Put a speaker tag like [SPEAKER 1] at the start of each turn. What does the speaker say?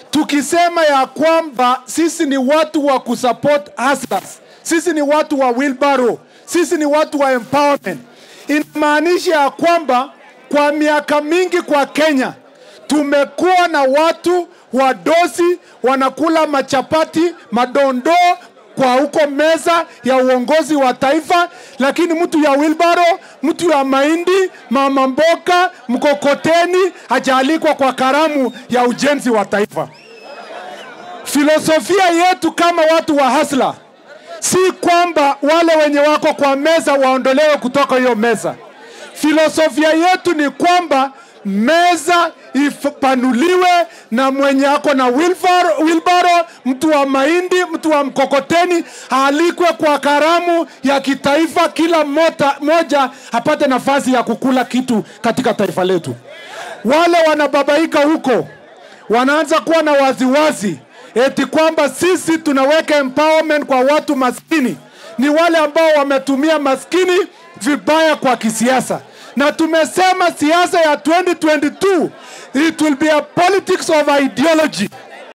[SPEAKER 1] tukisema ya kwamba sisi ni watu wa kusupport hustlers, sisi ni watu wa wheelbarrow, sisi ni watu wa empowerment, inamaanisha ya kwamba kwa miaka mingi kwa Kenya tumekuwa na watu wadosi wanakula machapati madondoo kwa huko meza ya uongozi wa taifa, lakini mtu ya wilbaro, mtu ya mahindi, mama mboga, mkokoteni hajaalikwa kwa karamu ya ujenzi wa taifa. Filosofia yetu kama watu wa hasla si kwamba wale wenye wako kwa meza waondolewe kutoka hiyo meza. Filosofia yetu ni kwamba meza ipanuliwe na mwenye ako na wilbaro, wilbaro, mtu wa mahindi, mtu wa mkokoteni aalikwe kwa karamu ya kitaifa, kila mota, moja apate nafasi ya kukula kitu katika taifa letu. Wale wanababaika huko wanaanza kuwa na waziwazi eti kwamba sisi tunaweka empowerment kwa watu maskini. Ni wale ambao wametumia maskini vibaya kwa kisiasa na tumesema siasa ya 2022 it will be a politics of ideology